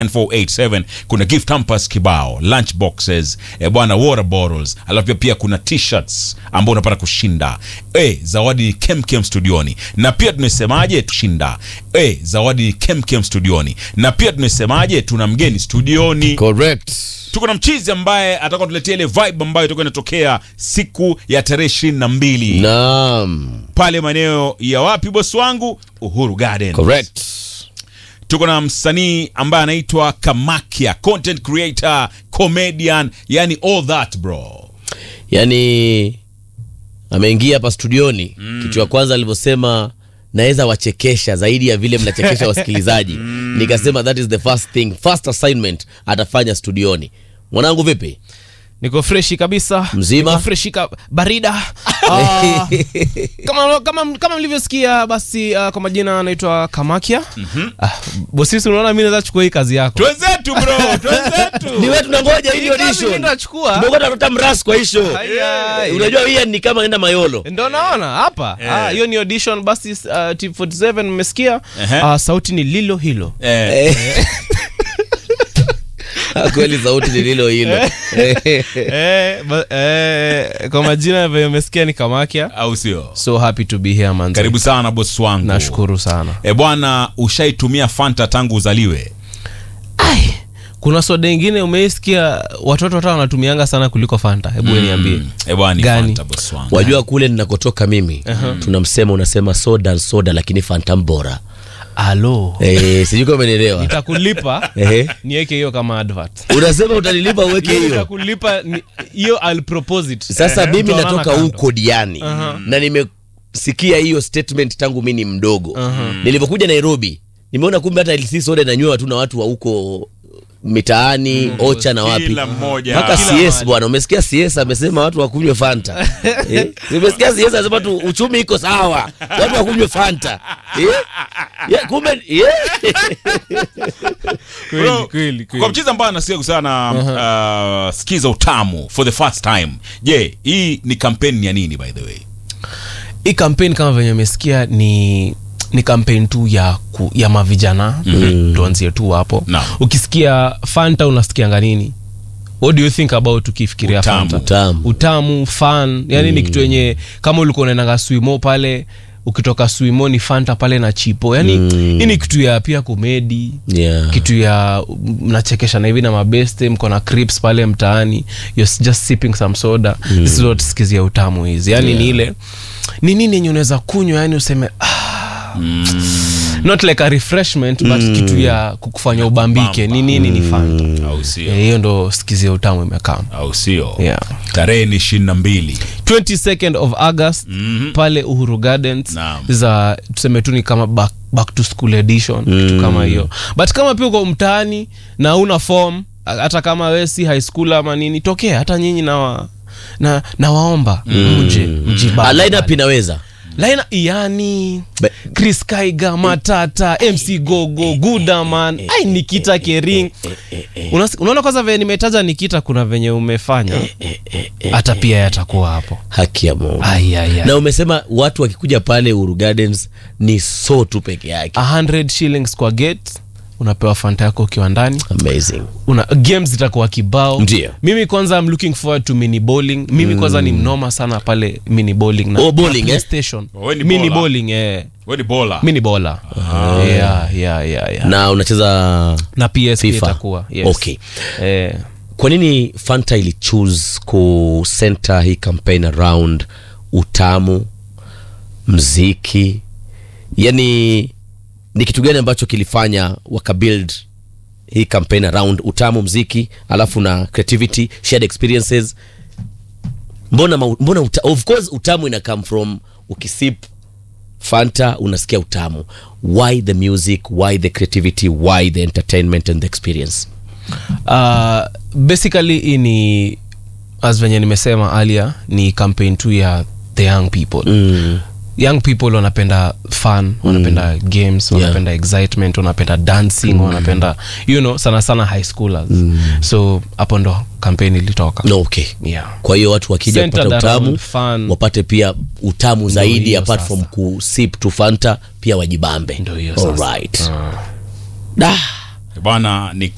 487 kuna gift hampers kibao lunch boxes eh, bwana water bottles alafu pia pia kuna t-shirts ambao unapata kushinda eh, zawadi ni kemkem studioni na pia tumesemaje tushinda eh, zawadi ni kemkem studioni na pia tumesemaje tuna mgeni studioni Correct. tuko na mchizi ambaye atakuwa tuletea ile vibe ambayo itakuwa inatokea siku ya tarehe ishirini na mbili Naam. pale maeneo ya wapi bosi wangu uhuru garden Correct. tuko na msanii ambaye anaitwa kamakia content creator comedian yani all that bro Yaani ameingia hapa studioni kitu ya kwanza alivyosema naweza wachekesha zaidi ya vile mnachekesha wasikilizaji nikasema that is the first thing first assignment atafanya studioni mwanangu vipi niko freshi kabisa Mzima? Niko freshi ka barida Ah, kama, kama, kama mlivyosikia basi uh, kwa majina anaitwa kamakia Ah, bosisi unaona mi naweza chukua hii kazi yako twenzetu bro twenzetu ni wewe tunangoja hii Hii kazi audition mimi nachukua. Tumekuwa tunatafuta mras kwa hisho Haya. unajua hii ni kama nenda mayolo ndo naona hapa Ah, hiyo ni audition basi uh, t47 mmesikia Ehe. Ah, sauti ni lilo hilo eh, kweli sauti ni lilo hilo eh, ba, eh, kwa majina vile mmesikia ni kamakia au sio so happy to be here man karibu sana bosi wangu nashukuru sana e bwana ushaitumia fanta tangu uzaliwe Ai, kuna soda ingine umeisikia watoto hata wanatumianga sana kuliko fanta hebu mm. niambie e bwana ni Gani? fanta bosi wangu wajua kule ninakotoka mimi tunamsema unasema soda soda lakini fantam bora alo eh, sijui kama umenielewa nitakulipa Ehe. niweke hiyo kama advert unasema utanilipa uweke hiyo nitakulipa ni- hiyo I'll propose it sasa mimi Tutaonana natoka kando. huko diani na nimesikia hiyo statement tangu mi ni mdogo nilivyokuja nairobi nimeona kumbe hata LC soda inanywewa tu na watu wa huko mitaani ocha na wapi Kila mmoja. mpaka Kila cs mahali. bwana umesikia cs amesema watu wakunywe fanta eh? umesikia cs anasema tu uchumi iko sawa watu wakunywe fanta eh? yeah, kumbe yeah. Kweli, Bro, kweli, kweli. kwa mchizi ambaye anasikia sana uh, skiza utamu for the first time je hii ni kampeni ya nini by the way hii kampeni kama venye umesikia ni ni kampeni tu ya ku, ya mavijana mm. tuanzie tu hapo Naam. ukisikia fanta unasikianga nini what do you think about ukifikiria Utamu. fanta Utamu. utamu fan yani ni kitu yenye kama ulikuwa unaendanga swimo pale ukitoka swimo ni fanta pale na chipo yani hii ni kitu ya pia komedi Yeah. kitu ya mnachekesha na hivi na mabeste mko na crips pale mtaani you're just sipping some soda mm. this is what sikizia utamu hizi yani ni ile ni nini yenye unaweza kunywa yani useme ah, not like a refreshment but kitu ya kukufanya ubambike ni nini ni fanta au Eh, sio hiyo ndo sikizia utamu imekaa au sio Yeah. tarehe ni ishirini na mbili 22nd of august pale uhuru gardens Naam. za tuseme tu ni kama back, back to school edition kitu kama hiyo but kama pia uko mtaani na una form hata kama we si high school ama nini tokea hata nyinyi na wa, na, na waomba mje mjibambe Ah, lineup inaweza Line yani Be- chris kaiga matata mc gogo gudaman ai nikita kering Unas- unaona kwanza venye nimetaja nikita kuna venye umefanya hata pia yatakuwa hapo haki ya mungu Ai, ai, ai. na umesema watu wakikuja pale Uhuru Gardens ni so tu peke yake 100 shillings kwa gate unapewa fanta yako ukiwa ndani amazing una games zitakuwa kibao Ndio. mimi kwanza I'm looking forward to mini bowling mimi kwanza ni mnoma sana pale mini bowling na Oh, bowling, eh? station Oh, ni mini bowler. bowling eh we ni bola mini bowler yeah, yeah, yeah, yeah. na unacheza na PS pia FIFA. itakuwa yes. Okay. eh, kwa nini Fanta ili choose ku center hii campaign around utamu mziki yani ni kitu gani ambacho kilifanya wakabuild hii campaign around utamu mziki alafu na creativity shared experiences mbona, ma, mbona uta, of course utamu ina come from ukisip fanta unasikia utamu why the music why the creativity why the entertainment and the experience uh, basically hii ni as venye nimesema alia ni campaign tu ya the young people mm. young people wanapenda fun wanapenda games wanapenda excitement wanapenda dancing wanapenda you know sana sana high schoolers so hapo ndo kampeni ilitoka no, okay yeah. kwa hiyo watu wakija Centered kupata utamu around fun. wapate pia utamu zaidi hiyo apart sasa. from kusip tu fanta pia wajibambe Ndo hiyo sasa. Alright. Ah. da bwana ni